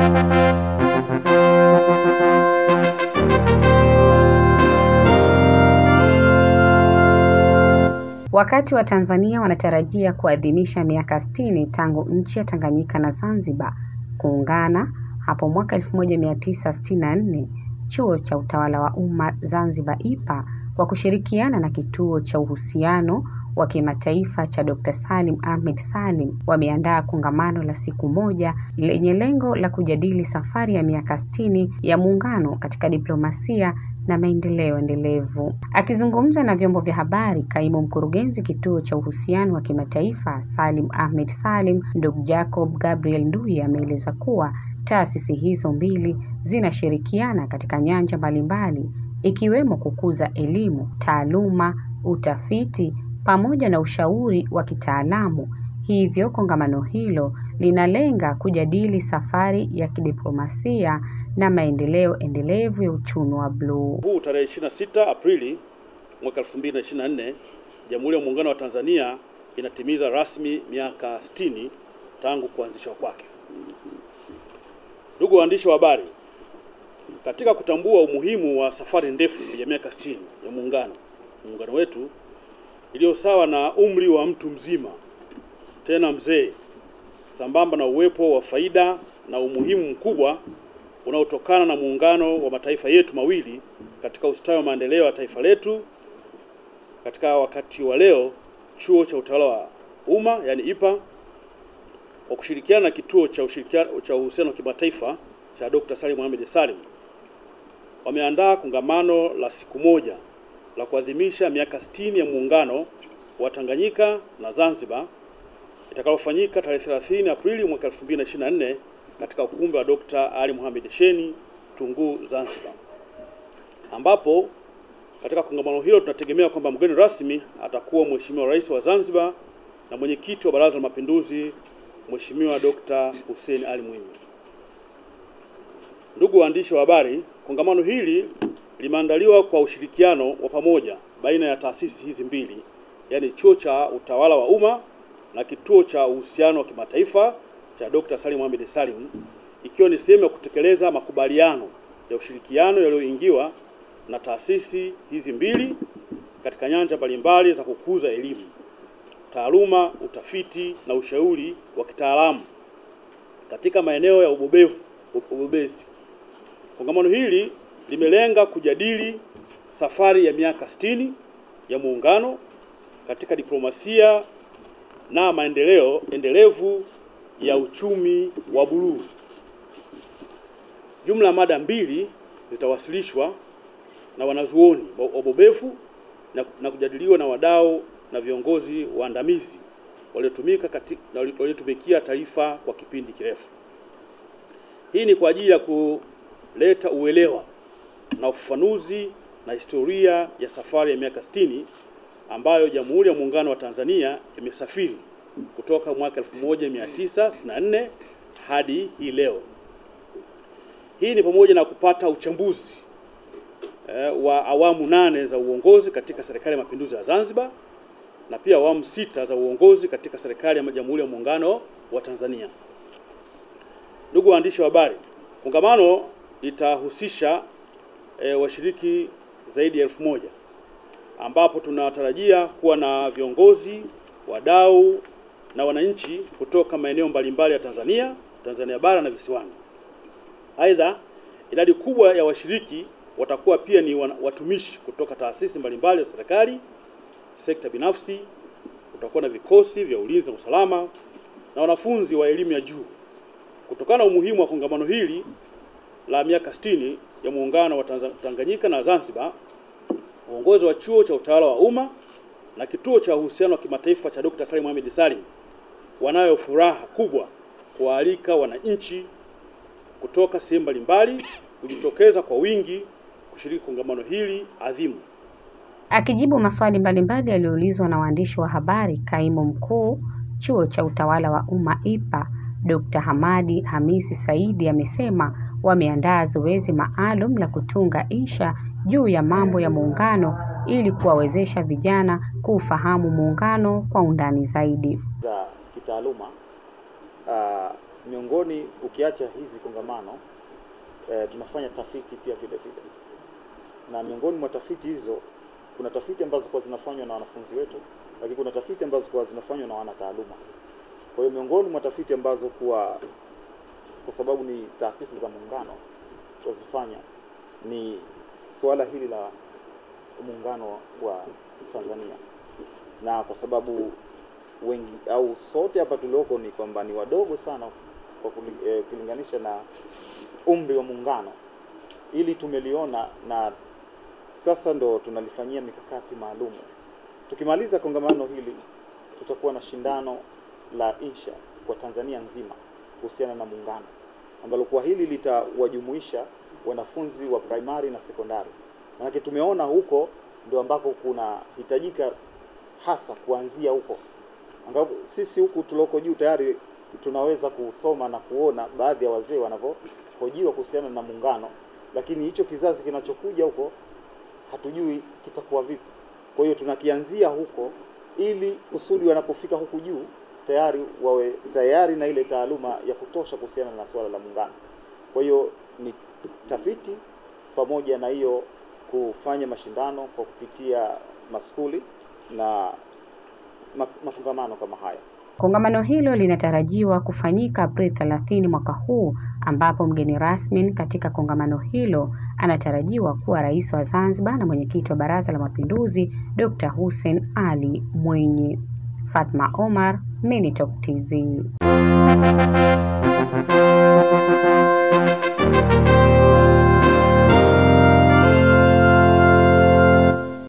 Wakati wa Tanzania wanatarajia kuadhimisha miaka sitini tangu nchi ya Tanganyika na Zanzibar kuungana hapo mwaka 1964, Chuo cha Utawala wa Umma Zanzibar IPA kwa kushirikiana na Kituo cha Uhusiano wa Kimataifa cha Dr. Salim Ahmed Salim wameandaa kongamano la siku moja lenye lengo la kujadili safari ya miaka sitini ya muungano katika diplomasia na maendeleo endelevu. Akizungumza na vyombo vya habari, kaimu mkurugenzi kituo cha uhusiano wa kimataifa Salim Ahmed Salim, ndugu Jacob Gabriel Ndui ameeleza kuwa taasisi hizo mbili zinashirikiana katika nyanja mbalimbali ikiwemo kukuza elimu, taaluma, utafiti pamoja na ushauri wa kitaalamu. Hivyo kongamano hilo linalenga kujadili safari ya kidiplomasia na maendeleo endelevu ya uchumi wa bluu. Huu tarehe 26 Aprili mwaka 2024, Jamhuri ya Muungano wa Tanzania inatimiza rasmi miaka 60 tangu kuanzishwa kwake. Ndugu waandishi wa habari, katika kutambua umuhimu wa safari ndefu ya miaka 60 ya muungano muungano wetu iliyo sawa na umri wa mtu mzima tena mzee, sambamba na uwepo wa faida na umuhimu mkubwa unaotokana na muungano wa mataifa yetu mawili katika ustawi wa maendeleo ya taifa letu. Katika wakati wa leo, chuo cha utawala wa umma yani IPA kwa kushirikiana na kituo cha ushirikiano cha uhusiano wa kimataifa cha Dr. Salim Mohamed Salim wameandaa kongamano la siku moja la kuadhimisha miaka 60 ya muungano wa Tanganyika na Zanzibar itakalofanyika tarehe 30 Aprili mwaka 2024 katika ukumbi wa Dr. Ali Mohamed Sheni Tunguu, Zanzibar, ambapo katika kongamano hilo tunategemea kwamba mgeni rasmi atakuwa Mheshimiwa Rais wa Zanzibar na mwenyekiti wa Baraza la Mapinduzi Mheshimiwa Dr. Hussein Ali Mwinyi. Ndugu waandishi wa habari, kongamano hili limeandaliwa kwa ushirikiano wa pamoja baina ya taasisi hizi mbili, yaani Chuo cha Utawala wa Umma na Kituo cha Uhusiano wa Kimataifa cha Dr. Salim Mohamed Salim, ikiwa ni sehemu ya kutekeleza makubaliano ya ushirikiano yaliyoingiwa na taasisi hizi mbili katika nyanja mbalimbali za kukuza elimu, taaluma, utafiti na ushauri wa kitaalamu katika maeneo ya ubobevu ubobezi. Kongamano hili limelenga kujadili safari ya miaka 60 ya muungano katika diplomasia na maendeleo endelevu ya uchumi wa buluu. Jumla ya mada mbili zitawasilishwa na wanazuoni wabobevu na, na kujadiliwa na wadau na viongozi waandamizi waliotumika katika waliotumikia taifa kwa kipindi kirefu. Hii ni kwa ajili ya kuleta uelewa na ufafanuzi na historia ya safari ya miaka 60 ambayo Jamhuri ya Muungano wa Tanzania imesafiri kutoka mwaka 1964 hadi hii leo. Hii ni pamoja na kupata uchambuzi eh, wa awamu nane za uongozi katika Serikali ya Mapinduzi ya Zanzibar na pia awamu sita za uongozi katika Serikali ya Jamhuri ya Muungano wa Tanzania. Ndugu waandishi wa habari, kongamano litahusisha e, washiriki zaidi ya elfu moja ambapo tunatarajia kuwa na viongozi, wadau na wananchi kutoka maeneo mbalimbali ya Tanzania, Tanzania bara na visiwani. Aidha, idadi kubwa ya washiriki watakuwa pia ni watumishi kutoka taasisi mbalimbali za serikali, sekta binafsi, kutakuwa na vikosi vya ulinzi na usalama na wanafunzi wa elimu ya juu. Kutokana na umuhimu wa kongamano hili la miaka 60 ya muungano wa Tanganyika na Zanzibar, uongozi wa chuo cha utawala wa umma na kituo cha uhusiano wa kimataifa cha Dr. Salim Mohamed Salim wanayo furaha kubwa kuwaalika wananchi kutoka sehemu mbalimbali kujitokeza kwa wingi kushiriki kongamano hili adhimu. Akijibu maswali mbalimbali yaliyoulizwa na waandishi wa habari, kaimu mkuu chuo cha utawala wa umma IPA Dr. Hamadi Hamisi Saidi amesema wameandaa zoezi maalum la kutunga insha juu ya mambo ya muungano ili kuwawezesha vijana kuufahamu muungano kwa undani zaidi. za kitaaluma uh, miongoni ukiacha hizi kongamano e, tunafanya tafiti pia vile vile, na miongoni mwa tafiti hizo kuna tafiti ambazo kwa zinafanywa na wanafunzi wetu, lakini kuna tafiti ambazo kwa zinafanywa na wanataaluma. Kwa hiyo miongoni mwa tafiti ambazo kuwa kwa sababu ni taasisi za muungano tunazifanya ni suala hili la muungano wa Tanzania, na kwa sababu wengi au sote hapa tulioko ni kwamba ni wadogo sana kwa kulinganisha na umri wa muungano, ili tumeliona na sasa ndo tunalifanyia mikakati maalum. Tukimaliza kongamano hili, tutakuwa na shindano la insha kwa Tanzania nzima kuhusiana na muungano, ambalo kwa hili litawajumuisha wanafunzi wa primary na sekondari. Maanake tumeona huko ndio ambako kunahitajika hasa kuanzia huko, angapo sisi huku tulioko juu tayari tunaweza kusoma na kuona baadhi ya wazee wanavyohojiwa kuhusiana na muungano, lakini hicho kizazi kinachokuja huko hatujui kitakuwa vipi. Kwa hiyo tunakianzia huko ili kusudi wanapofika huku juu tayari wawe tayari na ile taaluma ya kutosha kuhusiana na swala la muungano. Kwa hiyo ni tafiti pamoja na hiyo kufanya mashindano kwa kupitia maskuli na makongamano kama haya. Kongamano hilo linatarajiwa kufanyika Aprili 30 mwaka huu, ambapo mgeni rasmi katika kongamano hilo anatarajiwa kuwa Rais wa Zanzibar na Mwenyekiti wa Baraza la Mapinduzi Dr. Hussein Ali Mwinyi. Fatma Omar, Minitalk TZ.